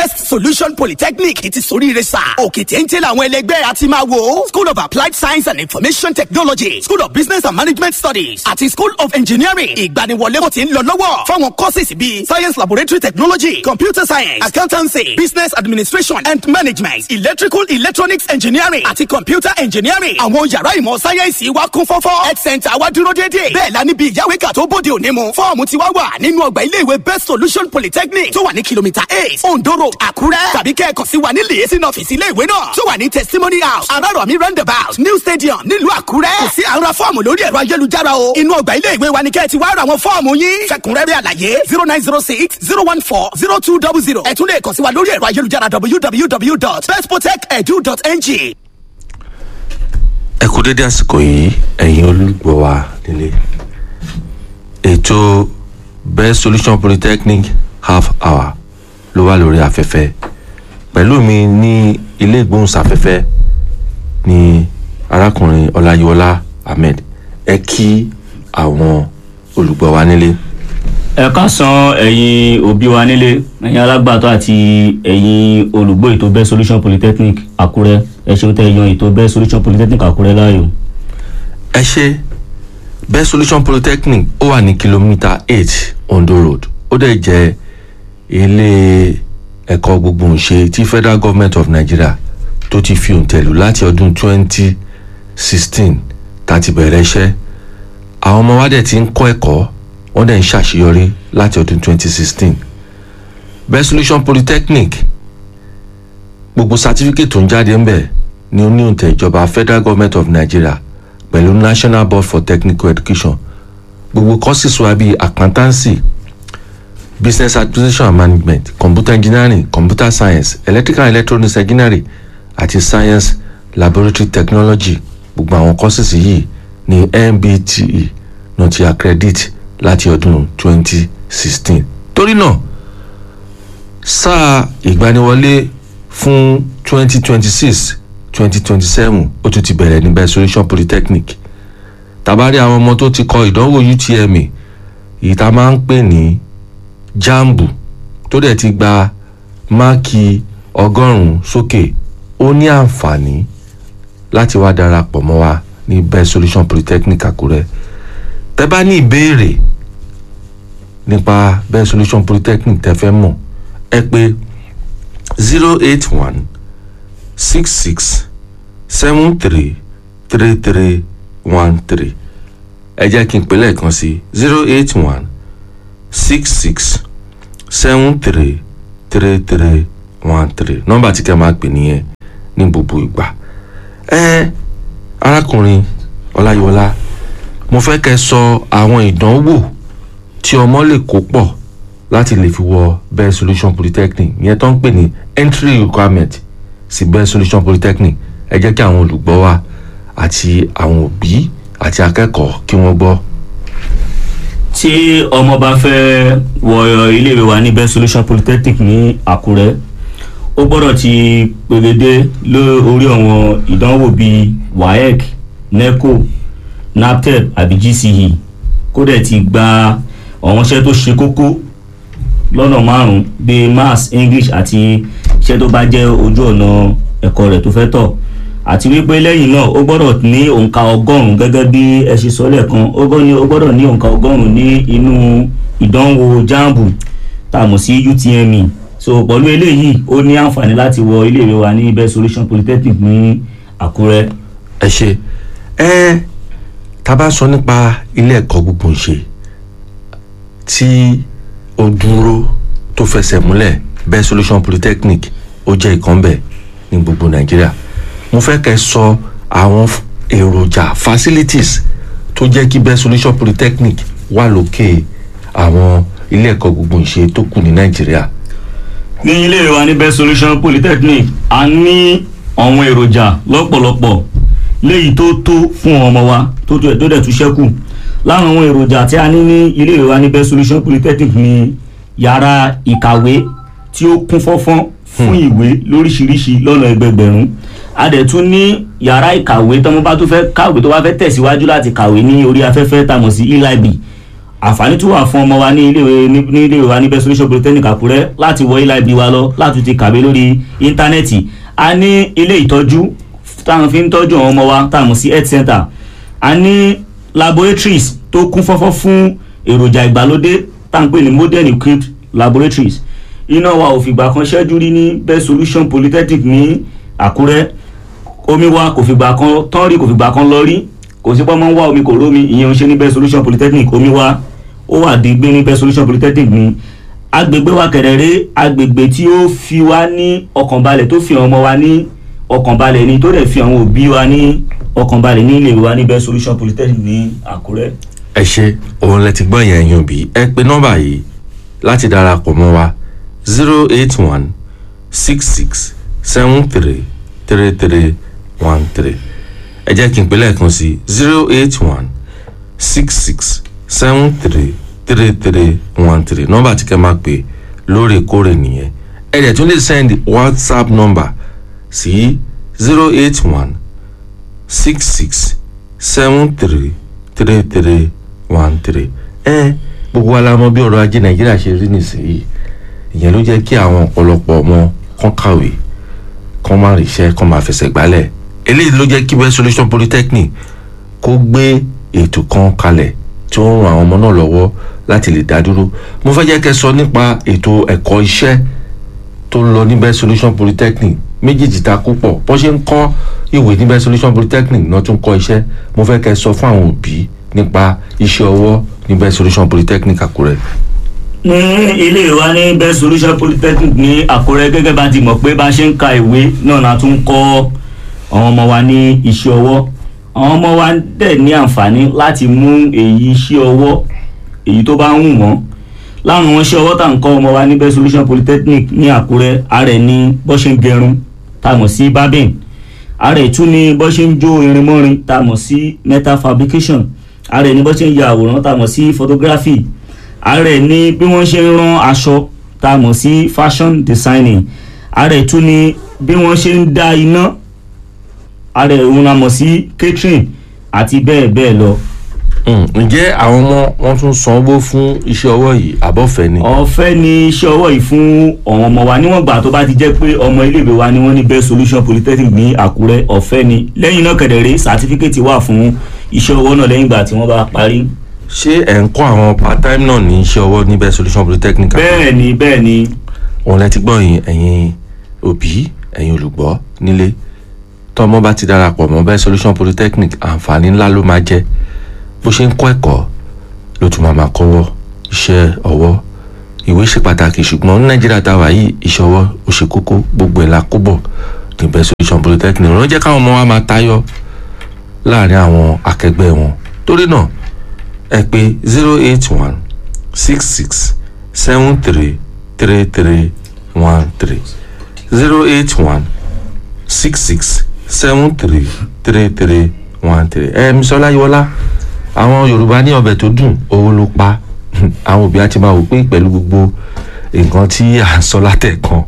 best solution polytechnic ti soríire sà òkè téńté làwọn ẹlẹgbẹ́ àti máa wò school of applied science and information technology school of business and management studies àti school of engineering ìgbaniwọlé kò ti ń lọ lọ́wọ́ fáwọn courses bíi science laboratory technology computer science accountancy business administration and management electrical electronics engineering àti computer engineering àwọn yàrá ìmọ̀ sáyẹ́ǹsì wa kún fọ́fọ́ health center wa dúró déédéé bẹ́ẹ̀ la níbi ìyáwéka tó bóde òní mu fọ́ọ̀mù ti wá wà nínú ọgbà iléèwé best solution polytechnic tó wà ní kìlómítà eight ondo road àkúrẹ́ tàbí kẹ́ẹ̀kan sí wa ní liaison office iléèwé náà tó wà ní testimony house arárọ̀mí roundabout new stadium nílùú àkúrẹ́ kò sí àwọn fọ́ọ̀mù lórí ẹ̀rọ ayélujára o inú ọgbà iléèwé wa ni kẹ́ẹ̀ ti wá ra àwọn fọ́ọ̀mù yín fẹ̀kúnrẹ́rẹ́ àlàyé zero nine zero six zero one four zero two double zero ẹ tún lè kàn sí wa lórí ẹ̀rọ ayélujára www.bestprotect.edu.ng. ẹ kú dédé àsìkò yìí ẹ̀yin olùgbọ́ wa nílé ètò best solution polytechnic half hour ló wà lórí afẹ́fẹ́ pẹ̀lú mi ní ilé ìgbóhùnsáfẹ́fẹ́ ní arákùnrin ọláyíwọlá ahmed ẹ kí àwọn olùgbọ́ wa nílé. ẹ káàsán ẹ̀yin òbí wa nílé ẹ̀yin alágbàtọ́ àti ẹ̀yin olùgbọ́ ètò best solution polytechnic àkúrẹ́ ẹ ṣeun tẹ́ yan ètò best solution polytechnic àkúrẹ́ láàyò. ẹ ṣe best solution polytechnic ó wà ní kìlómítà eight ondo road ó dẹ̀ jẹ́ ilé ẹ̀kọ́ gbogbogbòǹṣe tí federal government of nigeria tó ti fi òǹtẹ̀lù láti ọdún twenty sixteen tá a ti bẹ̀rẹ̀ iṣẹ́ àwọn ọmọ wa dẹ̀ ti ń kọ́ ẹ̀kọ́ wọ́n dẹ̀ ń ṣàṣeyọrí láti ọdún twenty sixteen best solution polytechnic gbogbo certificate tó ń jáde ń bẹ̀ ni ó ní òǹtẹ̀ ìjọba federal government of nigeria pẹ̀lú national board for technical education gbogbo courses wa bíi accountancy business administration and management computer engineering computer science electrical and electronics engineering àti science laboratory technology gbogbo àwọn courses yìí ní mbte náà ti accredit láti ọdún 2016 torí náà sáà ìgbaniwọlé fún 2026 2027 ó tún ti bẹ̀rẹ̀ ní best solution polytechnic tàbárí àwọn ọmọ tó ti kọ ìdánwò utme èyí tá a máa ń pè ní jambu tó dẹ̀ ti gba máàkì ọgọ́rùn-ún sókè ó ní àǹfààní láti wá darapọ̀ mọ́ wa ní best solution polytechnic àkúrẹ́ tẹ́ bá ní ìbéèrè nípa best solution polytechnic tẹ́ fẹ́ mọ̀ ẹ pé zero eight one six six seven three three three one three ẹ jẹ́ kí n pè lẹ́ẹ̀kan sí zero eight one six six seven three three three one three nọ́mbà tí kẹ́ máa pè nìyẹn ní gbogbo ìgbà ẹ arákùnrin ọláyíwọlá mo fẹ́ kẹ́ sọ àwọn ìdánwò tí ọmọ lè kó pọ̀ láti lè fi wọ best solution polytechnic ìyẹn tó ń pè ní entry requirement sí best solution polytechnic ẹ jẹ́ kí àwọn olùgbọ́ wa àti àwọn òbí àti akẹ́kọ̀ọ́ kí wọ́n gbọ́. tí ọmọ bá fẹ́ wọ iléèwé wa ní best solution polytechnic ní àkúrẹ́ ó gbọ́dọ̀ ti pèrèdé lórí àwọn ìdánwò bíi waec neco naptep àbí gce kó dẹ̀ ti gba àwọn iṣẹ́ tó ṣe kókó lọ́nà márùn-ún bíi maths english àti iṣẹ́ tó bá jẹ́ ojú ọ̀nà ẹ̀kọ́ rẹ̀ tó fẹ́ tọ̀ àti wípé lẹ́yìn náà ó gbọ́dọ̀ ní òǹkà ọgọ́rùn-ún gẹ́gẹ́ bí ẹ ṣe sọ lẹ́ẹ̀kan ó gbọ́dọ̀ ní òǹkà ọgọ́rùn-ún ní inú ìdánwò jambu tá a mọ̀ sí utme so pẹ̀lú eléyìí ó ní àǹfààní láti wọ iléèwé wa ní best solution polytechnic ní àkúrẹ́. ẹ ṣe ẹ tá a bá sọ nípa ilé ẹ̀kọ́ gbogbo ń ṣe tí ó dúró tó fẹsẹ̀ múlẹ̀ best solution polytechnic ó jẹ́ ìkànnbẹ̀ ní gbogbo nàìjíríà mo fẹ́ kẹ́ sọ àwọn èròjà facilities tó jẹ́ kí best solution polytechnic wà lókè àwọn ilé ẹ̀kọ́ gbogbo ìṣe tó kù ní nàìjíríà. ní ilé wa ní best solution polytechnic a ní àwọn èròjà lọ́pọ̀lọpọ̀ léyìí tó tó fún ọmọ wa tó dẹ̀ tún ṣẹ́kù láwọn àwọn èròjà tí a ní ní ilé wa ní best solution polytechnic ní yàrá ìkàwé tí ó kún fọ́fọ́n fún ìwé lóríṣiríṣi lọ́nà ẹgbẹgbẹ̀rún a dẹ̀ tún ní yàrá ìkàwé tọ́mọ bá tó fẹ́ kàwé tó bá fẹ́ tẹ̀síwájú láti kàwé ní orí afẹ́fẹ́ tá a mọ̀ sí e-library àǹfààní tún wà fún ọmọ wa ní iléèwé ní ní iléèwé wa ní best solution polytechnic àkúrẹ́ láti wọ ilé ibi wa lọ láti ti kàwé lórí íńtánẹ́ẹ̀tì a ní ilé ìtọ́jú táwọn fi ń tọ́jú àwọn ọmọ wa táwọn sí health center a ní laboratories tó kún fọ́fọ́ fún èròjà ìgbàlódé táwọn pè ní modern equipped laboratories iná wa ò fìgbà kan ṣẹ́jú rí ní best solution polytechnic ní àkúrẹ́ omi wa kò fìgbà kan tán rí kò fìgbà kan lọ rí kò sí pọ́nmọ́ ń wá omi kò rómi ìyẹn ń ṣe ní best solution polytechnic omi wa ó wà dígbé ní best solution polytechnic ní agbègbè wa kẹ̀rẹ̀rẹ́ agbègbè tí ó fi wá ní ọkànbalẹ̀ tó fi àwọn ọmọ wa ní ọkànbalẹ̀ ni tó dẹ̀ fi àwọn òbí wa ní ọkànbalẹ̀ ní ilé wa ní best solution polytechnic ní àkúrẹ́. ẹ ṣe òun lẹ ti gbọ́ yẹn yín bí ẹ pé nọ́mbà yìí láti darapọ̀ mọ́ wa zero eight one six six seven three three three one three ẹ jẹ́ kí n pè lẹ́ẹ̀kan sí zero eight one six six seven three three three one three nọ́mbà tí kẹ́ máa pè lóòrèkóòrè nìyẹn ẹ dẹ̀ tún lè send whatsapp number sí zero eight one six six seven three three three one three ẹ gbogbo wa la mọ̀ bí ọrọ̀ ajé nàìjíríà ṣe rí nísìnyí ìyẹn ló jẹ́ kí àwọn ọ̀pọ̀lọpọ̀ ọmọ kan kàwé kan máa ríṣẹ́ kan máa fẹsẹ̀ gbálẹ̀ eléyìí ló jẹ́ kí best solution polytechnic kó gbé ètò kan kalẹ̀ tí ó ń ran àwọn ọmọ náà lọ́wọ́ láti lè dá dúró mo fẹ́ jẹ́ kẹ́ sọ nípa ètò ẹ̀kọ́ iṣẹ́ tó ń lọ ní best solution polytechnic méjèèjì ta kó pọ̀ bọ́n ṣe ń kọ́ ìwé ní best solution polytechnic náà tún kọ́ iṣẹ́ mo fẹ́ kẹ́ sọ fún àwọn òbí nípa iṣẹ́ ọwọ́ ní best solution polytechnic àkúrẹ́. ní ilé wa ní best solution polytechnic ní àkúrẹ́ gẹ́gẹ́ bá ti mọ̀ pé bá ṣe ń ka ìwé náà la tún kọ́ àwọn ọmọ wa ní iṣẹ́ ọwọ́ àwọn ọmọ wa dẹ̀ ní àǹfààní láti mú èyí iṣẹ́ ọwọ́ èyí tó bá ń wù wọ́n láwọn àwọn iṣẹ́ ọwọ́ tá à ń kọ́ ọmọ wa ní best solution polytechnic ní àkúrẹ́ ààrẹ ní bó ṣe ń gẹrun tá a mọ̀ sí barbing ààrẹ tún ní bó ṣe ń jó irin mọ́rin tá a mọ̀ sí metal fabrication ààrẹ ní bó ṣe ń ya àwòrán tá a mọ̀ sí photography ààrẹ ní bí wọ́n ṣe ń rán aṣọ tá a mọ̀ sí fashion designing ààrẹ tún ní bí wọ́n ṣe ń dá iná ààrẹ òun la mọ̀ sí catering àti bẹ́ẹ̀ bẹ́ẹ̀ lọ. Mm, ǹjẹ́ àwọn ọmọ wọn tún sanwó fún iṣẹ́ ọwọ́ yìí àbọ̀fẹ́ ni. ọ̀fẹ́ ni iṣẹ́ ọwọ́ yìí fún àwọn ọmọ wa níwọ̀n gbà tó bá ti jẹ́ pé ọmọ iléèwé wa ni wọ́n ní best solution polytechnic ní àkúrẹ́ ọ̀fẹ́ ni lẹ́yìn náà kẹ̀dẹ̀rẹ́ sàtífíkẹ́tì wà fún iṣẹ́ ọwọ́ náà lẹ́yìn ìgbà tí wọ́n bá parí. ṣé ẹ̀ ń kọ́ àwọn part time náà ní iṣẹ́ ọwọ́ ní best solution polytechnic àkúrẹ́? bẹ́ẹ̀ ni bẹ́ẹ̀ ni òun lẹ ti gbọ́ yín ẹ̀yin òbí ẹ̀yin olùgbọ́ nílé tọ́mọ bá ti darapọ̀ mọ́ best solution polytechnic àǹfààní ńlá ló máa jẹ́ bó ṣe ń kọ́ ẹ̀kọ́ ló tún máa máa kọ́wọ́ iṣẹ́ ọwọ́ ìwé ṣe pàtàkì ṣùgbọ́n ní nàìjíríà tá a wà yìí iṣẹ́ ọwọ́ ó ṣe kókó gbogbo ẹ̀ la kó bọ̀ ní best solution polytechnic ló jẹ́ káwọn ọmọ wa máa tayọ láàrin àwọn akẹgbẹ́ wọn torí náà ẹ pé zero eight one six six seven three three three one three zero eight one six six seven three three three one three ẹ mísọ́lá yọlá àwọn yorùbá ní ọbẹ̀ tó dùn owó ló pa àwọn òbí á ti máa wò pé pẹ̀lú gbogbo nǹkan tí à ń sọ látẹ̀kan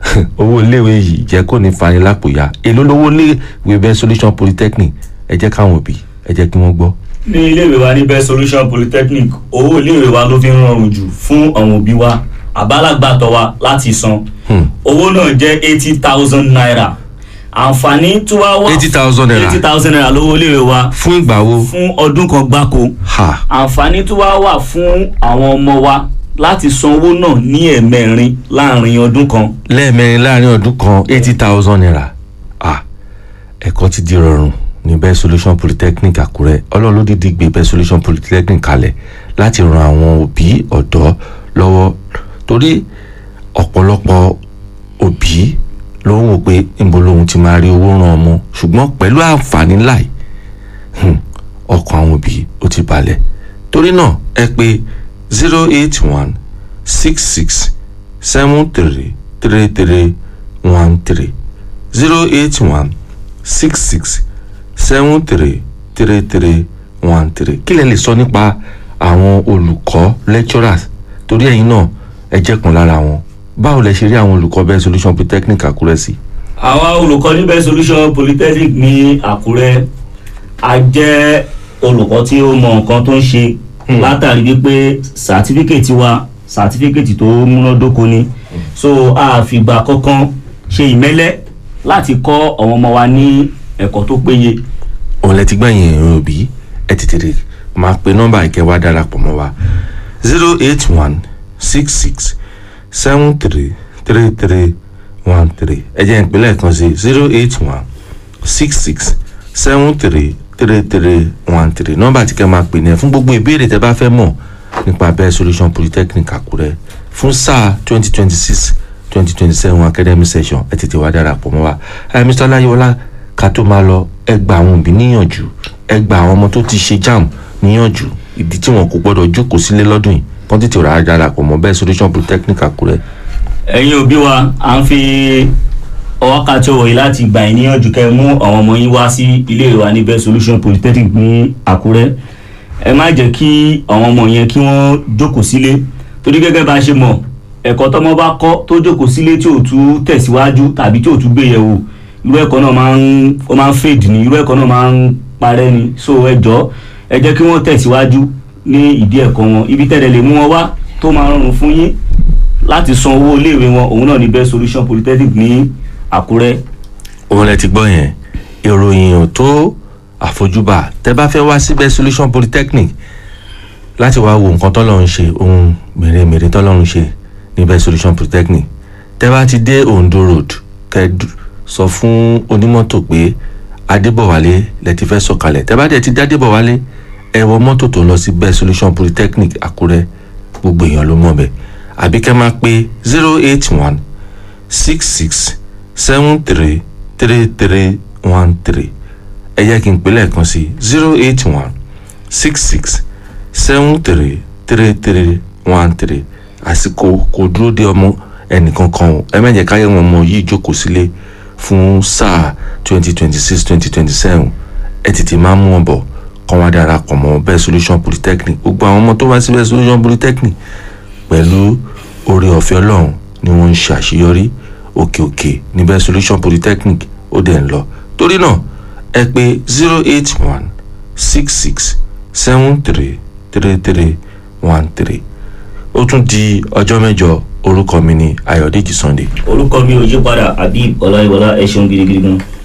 owó iléèwé yìí jẹ́ kó ní fani lápòyà èló lówó iléèwé bẹ́ẹ̀ solution polytechnic ẹ jẹ́ káwọn òbí ẹ jẹ́ kí wọ́n gbọ́. ní iléèwé wa ní best solution polytechnic owó iléèwé wa ló fi ń rọrùn jù fún àwọn òbí wa àbálàgbàtọ̀ wa láti san owó náà jẹ́ eighty thousand naira àǹfààní tí wàá wà eighty thousand naira eighty thousand naira lówó iléèwé wa fún ìgbà wo fún ọdún kan gbáko ha àǹfààní tí wàá wà fún àwọn ọmọ wa láti san owó náà ní ẹ̀ẹ̀mẹrin láàrin ọdún kan lẹ́ẹ̀mẹrin láàrin ọdún kan eighty thousand naira ah ẹ̀kọ́ ti di rọrùn ní best solution polytechnic àkúrẹ́ ọlọ́run ló dídí gbé best solution polytechnic kalẹ̀ láti ran àwọn òbí ọ̀dọ́ lọ́wọ́ torí ọ̀pọ̀lọpọ̀ òbí ló ń wò pé níbo lòun ti máa rí owó ran ọmọ ṣùgbọ́n pẹ̀lú àǹfààní láì ọkàn àwọn òbí ó ti balẹ̀ torí náà ẹ pé zero eight one six six seven three three three one three zero eight one six six seven three three three one three kí lẹ lè sọ nípa àwọn olùkọ́ lecturers torí ẹ̀yin náà ẹ jẹ́ kan lára wọn báwo lẹ ṣe rí àwọn olùkọ́ bẹ́ẹ̀ solution polytechnic àkúrẹ́ sí. àwa olùkọ́ ní best solution polytechnic ní àkúrẹ́ a jẹ́ olùkọ́ tí ó mọ nǹkan tó ń ṣe látàrí wípé sàtífíkètì wa sàtífíkètì tó múnádóko ni so a fìgbà kankan ṣe ìmẹ́lẹ́ láti kọ́ àwọn ọmọ wa ní ẹ̀kọ́ tó péye òun lẹ ti gbẹ̀yìn ẹ̀rọ òbí ẹ ti tètè máa pe nọ́mbà ìkẹwàá darapọ̀ mọ́ wa zero eight one six six seven three three three one three ẹ jẹ́ ìpínlẹ̀ kan sí zero eight one six six seven three three three one three nọ́mbà tí kẹ́ máa pè ní ẹ fún gbogbo ìbéèrè tẹ́ bá fẹ́ mọ̀ nípa bẹ́ẹ̀ solution polytechnic àkúrẹ́ fún sáà twenty twenty six twenty twenty seven academic session ẹ tètè wá darapọ̀ mọ́ wa ẹ mr ọláyíwọlá ká tó máa lọ ẹ gba àwọn òbí níyànjú ẹ gba àwọn ọmọ tó ti ṣe jam níyànjú ìdí tí wọn kò gbọdọ̀ jókòó sílé lọ́dún yìí kán tètè rà á darapọ̀ mọ́ bẹ́ẹ̀ solution polytechnic àkúrẹ́ ẹ̀yin òbí wa à ń fi wákàtí ọ̀wọ̀ yìí láti gbà yín níyànjú kẹ́ ẹ mú àwọn ọmọ yín wá sí ilé ìwé wa ní best solution polytechnic ní àkúrẹ́ ẹ má jẹ́ kí àwọn ọmọ yẹn kí wọ́n jókòó sílé torí gẹ́gẹ́ bá a ṣe mọ̀ ẹ̀kọ́ tọ́mọ bá kọ́ tó jókòó sílé tí ò tún tẹ̀síwájú tàbí tí ò tún gbé yẹ̀wò irú ẹ̀kọ́ náà máa ń ó máa ń fade ní irú ẹ̀kọ́ náà máa ń parẹ́ ni so ẹ jọ̀ọ́ ẹ jẹ́ kí wọ́n tẹ̀síwájú ní ìdí ẹ̀kọ́ wọn ibi tẹ́lẹ̀ lè mú wọn wá tó máa rọrùn fún yín láti san owó iléèwé wọn òun náà ní best solution polytechnic ní àkúrẹ́ òun lẹ ti gbọ́ yẹn ìròyìn ò tó àfojúbà tẹ bá fẹ́ wá sí best solution polytechnic láti wá wo nǹkan tọ́lọ́run ṣe ohun mèremère tọ́lọ́run ṣe ní best solution polytechnic tẹ bá ti dé ondo road kẹ dú- sọ fún onímọ́tò pé adébọ̀wálé lẹ ti fẹ́ sọ̀kalẹ̀ tẹ bá dẹ̀ ti dé adébọ̀wálé ẹ wọ mọ́tò tó ń lọ sí best solution polytechnic àkúrẹ́ gbogbo èèyàn ló mọ̀ bẹ́ẹ̀ àbí kẹ́ máa pé zero eight one six six seven three three three one three ẹ jẹ́ kí n pè lẹ́ẹ̀kan sí zero eight one six six seven three three three one three àsìkò kò dúró de ọmọ ẹnìkankan o ẹ mẹ́jẹ̀ káyọ̀ wọn ọmọ yìí jókòó sílé fún sáà twenty twenty six twenty twenty seven ẹ tètè máa mú wọn bọ̀ kọ́ wá darapọ̀ mọ́ best solution polytechnic gbogbo àwọn ọmọ tó wá sí best solution polytechnic pẹ̀lú oore ọ̀fẹ́ ọlọ́run ni wọ́n ń ṣe àṣeyọrí òkè òkè ní best solution polytechnic ó dẹ̀ ń lọ torí náà ẹ pé zero eight one six six seven three three three one three ó tún di ọjọ́ mẹ́jọ orúkọ mi ní ayọ̀dèjì sunday. orúkọ mi ò yí padà àbí ọláyíwọlá ẹ ṣeun gidigidi gan.